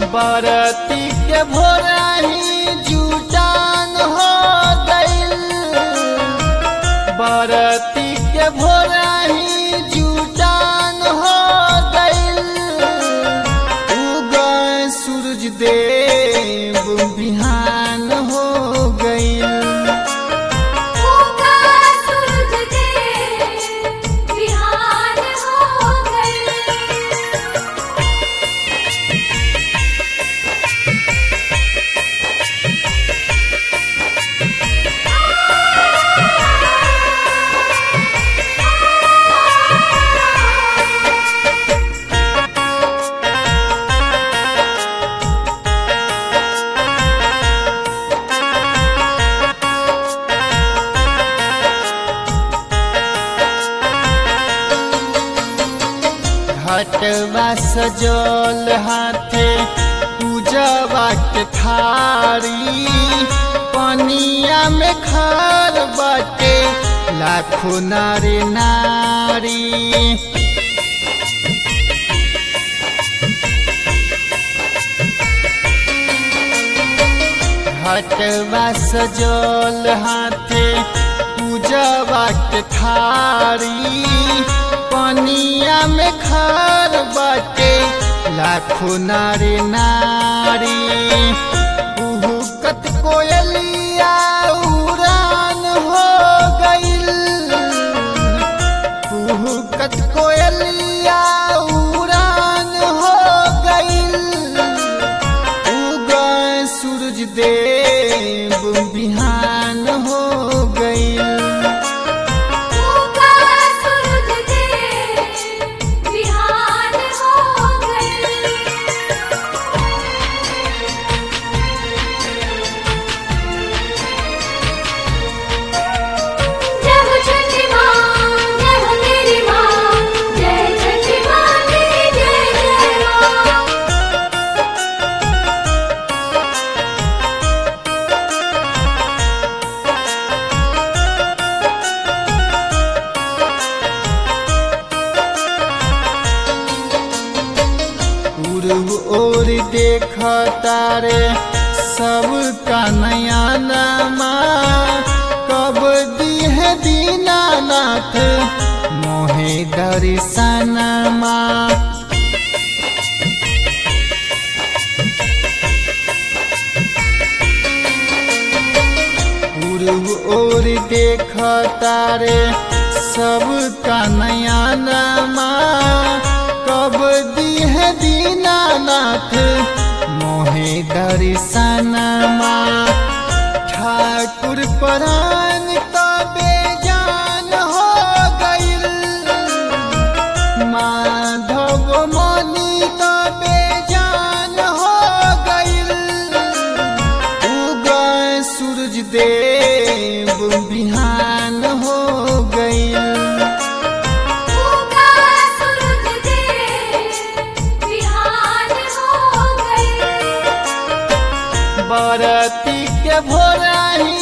बरती के भोरही जुटान हो गइल बरती के भोरही जुटान हो गइल उगय सूरज देव बिहान हो गइल उगा सूरज देव बिहान हो गए घटवा सजल हाथे पूजवा के थारी पनिया में खार बाटे लाखों नारी नारी घटवा सजल हाथे पूजवा के थारी पनिया में खार बाटे लाखों नारी नारी उहुकत कोयलिया उड़ान हो गइल उहुकत कोयलिया उड़ान हो गइल उगय सूरज देव बिहान हो गइल उगा सूरज देव बिहान हो गए जय हो छठी माँ जय हो मेरी माँ जय छठी माँ तेरी जय जय माँ पूर्व ओर देख तारे सब का नया नमा कब दी है दीनानाथ मोहे दर्शनमा पूर्व ओर देख तारे सब का नया नमा कब दी है दीनानाथ मोहे दर्शनमा ठाकुर परान का बेजान हो गइल माधव मनी का बेजान हो गइल उगय सूरज देव बिहान हो गइल उगा सूरज देव बिहान हो गए बरती के भोरही